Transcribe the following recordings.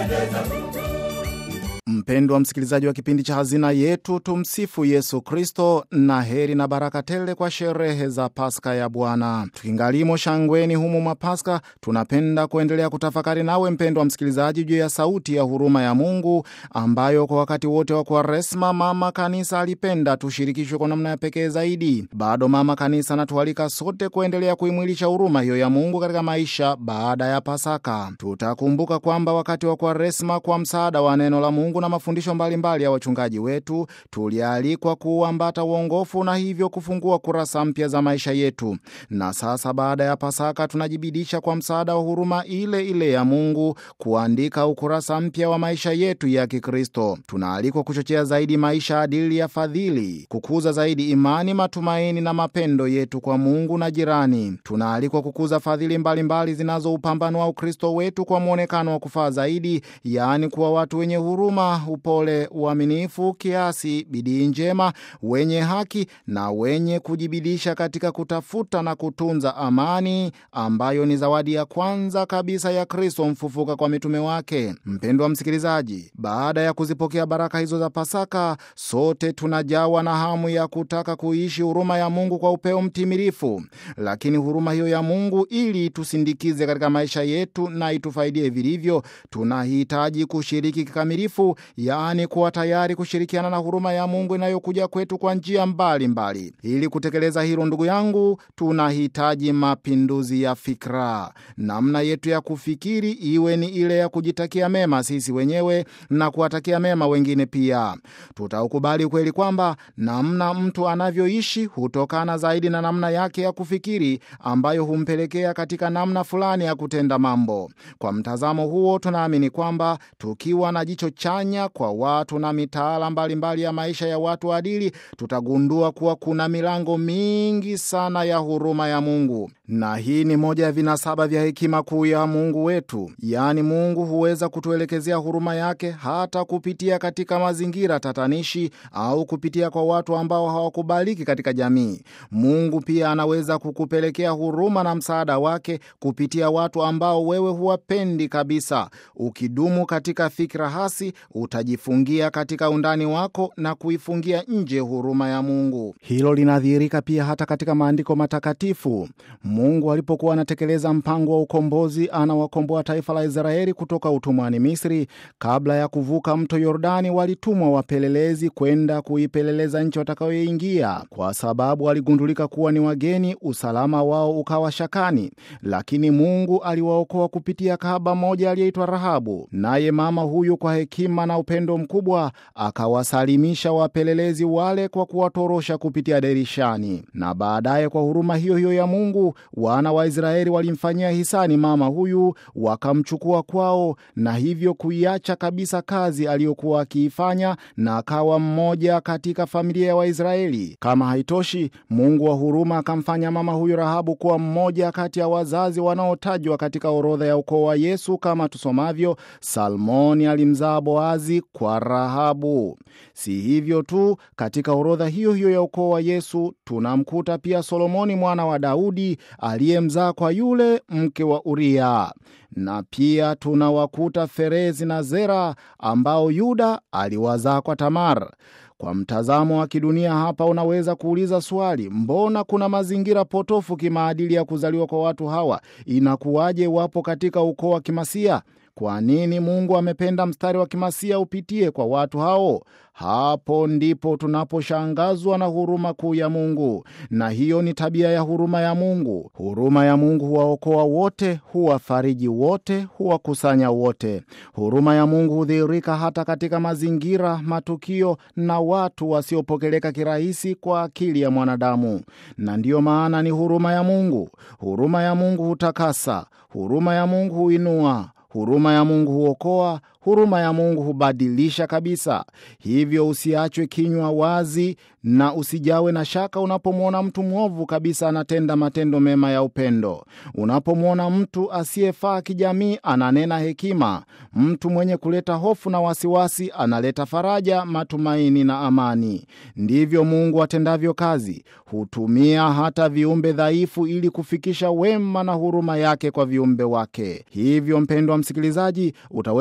Mpendwa msikilizaji wa kipindi cha Hazina Yetu, tumsifu Yesu Kristo, na heri na baraka tele kwa sherehe za Paska ya Bwana. Tukingalimo shangweni humu mwa Paska, tunapenda kuendelea kutafakari nawe mpendwa msikilizaji, juu ya sauti ya huruma ya Mungu ambayo kwa wakati wote wa Kwaresma Mama Kanisa alipenda tushirikishwe kwa namna ya pekee zaidi. Bado Mama Kanisa anatualika sote kuendelea kuimwilisha huruma hiyo ya Mungu katika maisha baada ya Pasaka. Tutakumbuka kwamba wakati wa Kwaresma, kwa msaada wa neno la Mungu na mafundisho mbalimbali mbali ya wachungaji wetu tulialikwa kuuambata uongofu na hivyo kufungua kurasa mpya za maisha yetu. Na sasa baada ya Pasaka tunajibidisha kwa msaada wa huruma ile ile ya Mungu kuandika ukurasa mpya wa maisha yetu ya Kikristo. Tunaalikwa kuchochea zaidi maisha adili ya fadhili, kukuza zaidi imani, matumaini na mapendo yetu kwa Mungu na jirani. Tunaalikwa kukuza fadhili mbalimbali zinazoupambanua Ukristo wetu kwa mwonekano wa kufaa zaidi, yaani kuwa watu wenye huruma, upole, uaminifu, kiasi, bidii njema, wenye haki na wenye kujibidisha katika kutafuta na kutunza amani ambayo ni zawadi ya kwanza kabisa ya Kristo mfufuka kwa mitume wake. Mpendwa msikilizaji, baada ya kuzipokea baraka hizo za Pasaka, sote tunajawa na hamu ya kutaka kuishi huruma ya Mungu kwa upeo mtimilifu. Lakini huruma hiyo ya Mungu ili tusindikize katika maisha yetu na itufaidie vilivyo, tunahitaji kushiriki kikamilifu yaani kuwa tayari kushirikiana na huruma ya Mungu inayokuja kwetu kwa njia mbalimbali. Ili kutekeleza hilo, ndugu yangu, tunahitaji mapinduzi ya fikra. Namna yetu ya kufikiri iwe ni ile ya kujitakia mema sisi wenyewe na kuwatakia mema wengine pia. Tutaukubali ukweli kwamba namna mtu anavyoishi hutokana zaidi na namna yake ya kufikiri, ambayo humpelekea katika namna fulani ya kutenda mambo. Kwa mtazamo huo, tunaamini kwamba tukiwa na jicho chanya kwa watu na mitaala mbalimbali ya maisha ya watu adili, tutagundua kuwa kuna milango mingi sana ya huruma ya Mungu, na hii ni moja ya vinasaba vya hekima kuu ya Mungu wetu. Yaani, Mungu huweza kutuelekezea huruma yake hata kupitia katika mazingira tatanishi au kupitia kwa watu ambao hawakubaliki katika jamii. Mungu pia anaweza kukupelekea huruma na msaada wake kupitia watu ambao wewe huwapendi kabisa. Ukidumu katika fikra hasi utajifungia katika undani wako na kuifungia nje huruma ya Mungu. Hilo linadhihirika pia hata katika maandiko matakatifu. Mungu alipokuwa anatekeleza mpango wa ukombozi, anawakomboa taifa la Israeli kutoka utumwani Misri, kabla ya kuvuka mto Yordani, walitumwa wapelelezi kwenda kuipeleleza nchi watakayoingia. Kwa sababu waligundulika kuwa ni wageni, usalama wao ukawa shakani, lakini Mungu aliwaokoa kupitia kahaba mmoja aliyeitwa Rahabu, naye mama huyu kwa hekima na upendo mkubwa akawasalimisha wapelelezi wale kwa kuwatorosha kupitia dirishani. Na baadaye kwa huruma hiyo hiyo ya Mungu, wana wa Israeli walimfanyia hisani mama huyu, wakamchukua kwao, na hivyo kuiacha kabisa kazi aliyokuwa akiifanya, na akawa mmoja katika familia ya Waisraeli. Kama haitoshi, Mungu wa huruma akamfanya mama huyu Rahabu kuwa mmoja kati ya wazazi wanaotajwa katika orodha ya ukoo wa Yesu, kama tusomavyo, Salmoni alimzaa Boazi kwa Rahabu. Si hivyo tu, katika orodha hiyo hiyo ya ukoo wa Yesu tunamkuta pia Solomoni mwana wa Daudi aliyemzaa kwa yule mke wa Uria, na pia tunawakuta Ferezi na Zera ambao Yuda aliwazaa kwa Tamar. Kwa mtazamo wa kidunia hapa, unaweza kuuliza swali, mbona kuna mazingira potofu kimaadili ya kuzaliwa kwa watu hawa? Inakuwaje wapo katika ukoo wa Kimasia? Kwa nini Mungu amependa mstari wa Kimasia upitie kwa watu hao? Hapo ndipo tunaposhangazwa na huruma kuu ya Mungu, na hiyo ni tabia ya huruma ya Mungu. Huruma ya Mungu huwaokoa wote, huwafariji wote, huwakusanya wote. Huruma ya Mungu hudhihirika hata katika mazingira, matukio na watu wasiopokeleka kirahisi kwa akili ya mwanadamu, na ndiyo maana ni huruma ya Mungu. Huruma ya Mungu hutakasa, huruma ya Mungu huinua huruma ya Mungu huokoa, huruma ya Mungu hubadilisha kabisa. Hivyo usiachwe kinywa wazi na usijawe na shaka unapomwona mtu mwovu kabisa anatenda matendo mema ya upendo. Unapomwona mtu asiyefaa kijamii ananena hekima, mtu mwenye kuleta hofu na wasiwasi analeta faraja, matumaini na amani. Ndivyo Mungu atendavyo kazi, hutumia hata viumbe dhaifu ili kufikisha wema na huruma yake kwa viumbe wake. Hivyo mpendwa msikilizaji, utaweza kushuhudia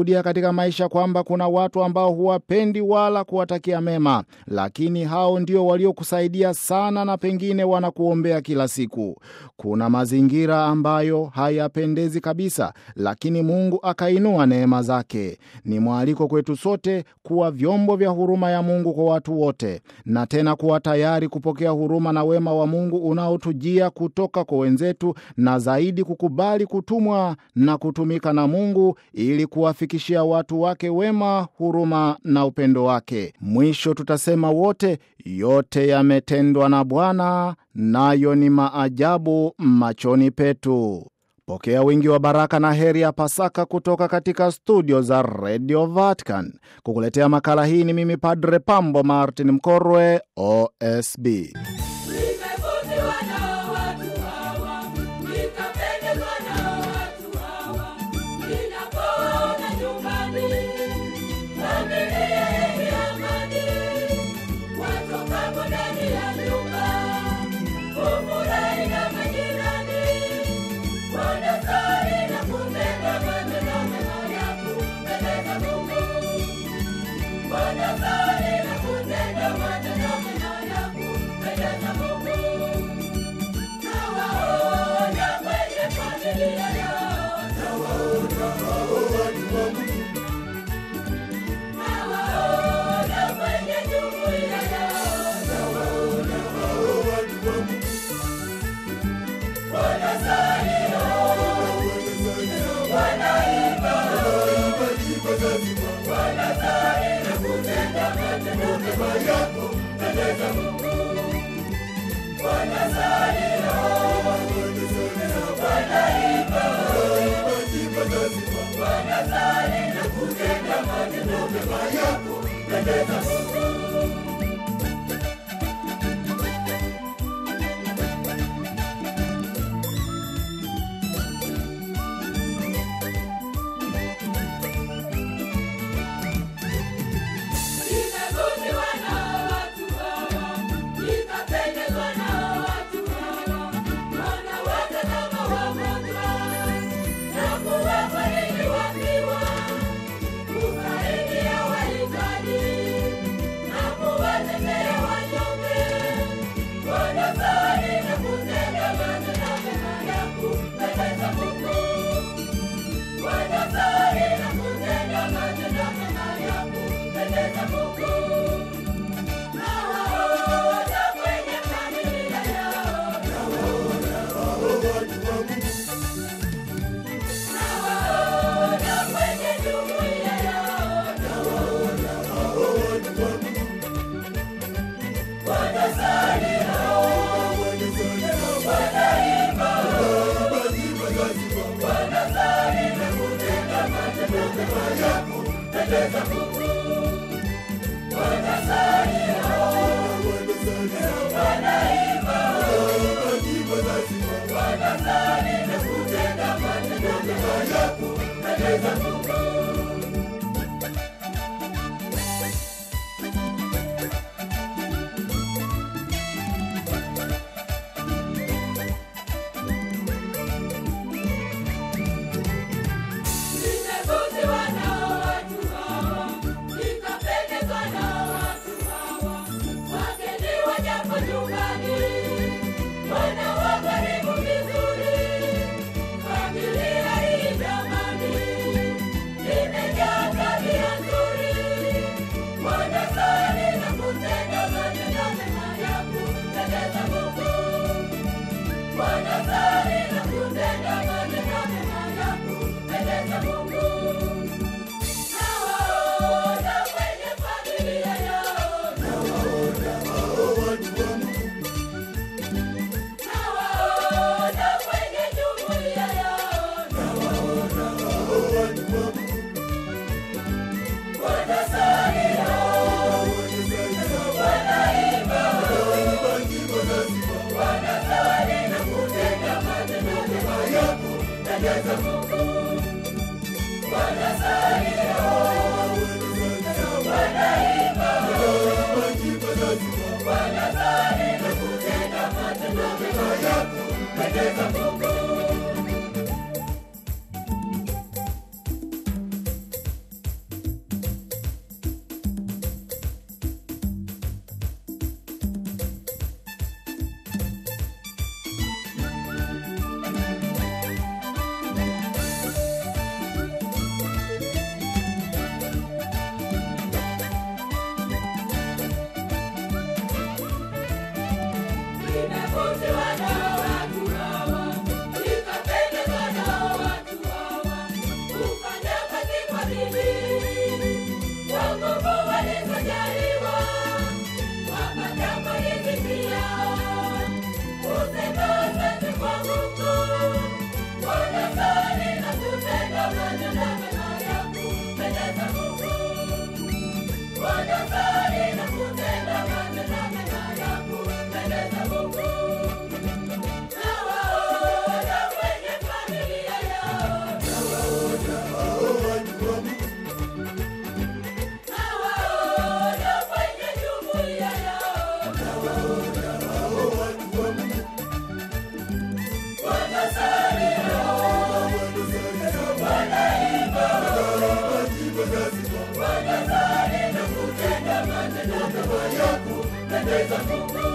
Tunashuhudia katika maisha kwamba kuna watu ambao huwapendi wala kuwatakia mema, lakini hao ndio waliokusaidia sana na pengine wanakuombea kila siku. Kuna mazingira ambayo hayapendezi kabisa, lakini Mungu akainua neema zake. Ni mwaliko kwetu sote kuwa vyombo vya huruma ya Mungu kwa watu wote, na tena kuwa tayari kupokea huruma na wema wa Mungu unaotujia kutoka kwa wenzetu, na zaidi kukubali kutumwa na kutumika na Mungu ili kuwafikishia watu wake wema, huruma na upendo wake. Mwisho tutasema wote, yote yametendwa na Bwana, nayo ni maajabu machoni petu. Pokea wingi wa baraka na heri ya Pasaka kutoka katika studio za Radio Vatican. Kukuletea makala hii ni mimi Padre Pambo Martin Mkorwe, OSB. Nimevutiwa na watu hawa, nikapendezwa na watu hawa. Ninapoona nyumbani, familia yenye amani, watokapo ndani ya nyumba, kufurahi na majirani, wanasali na kutenda matendo mema ya kumpendeza Mungu. Wanasali na kutenda matendo mema ya kumpendeza Mungu. Nawaona kwenye familia yao, nawaona kwenye jumuiya yao, wanasali, wanaimba, wanasali na kutenda matendo mema ya kumpendeza Mungu. Wanasali, wanaimba, wanasali na kutenda matendo mema ya kumpendeza Mungu. Nimevutiwa na watu hawa, nikapendezwa na watu hawa. Wanawake kama wagonjwa, na kuwafariji wafiwa, kusaidia wahitaji, na kuwatetea wanyonge. Wanasali na kutenda matendo mema ya kumpendeza Mungu. Wanasali na kutenda matendo mema ya kumpendeza Mungu. Nawaona kwenye familia yao, nawaona kwenye jumuiya yao, wanasali, wanaimba, wanasali na kutenda matendo mema ya kumpendeza Mungu. Wanasali, wanaimba, wanasali na kutenda matendo mema ya kumpendeza Mungu. Nimevutiwa na watu hawa, nikapendezwa na watu hawa. Wageni wajapo nyumbani, wanawakaribisha vizuri. Familia hii jamani, nimevutiwa nao watu hawa, nikapendezwa nao watu hawa, kufanya kazi kwa bidii, kwa nguvu walizojaliwa, wapata maridhiki yao, kusema asante kwa Mungu, wanasali na kutenda matendo mema ya kumpendeza Mungu. Wanasali na kutenda matendo mema ya kumpendeza Mungu. Nawaona kwenye familia yao, nawaona kwenye jumuiya yao, wanasali wanaimba, wanasali na kutenda matendo mema ya kumpendeza Mungu.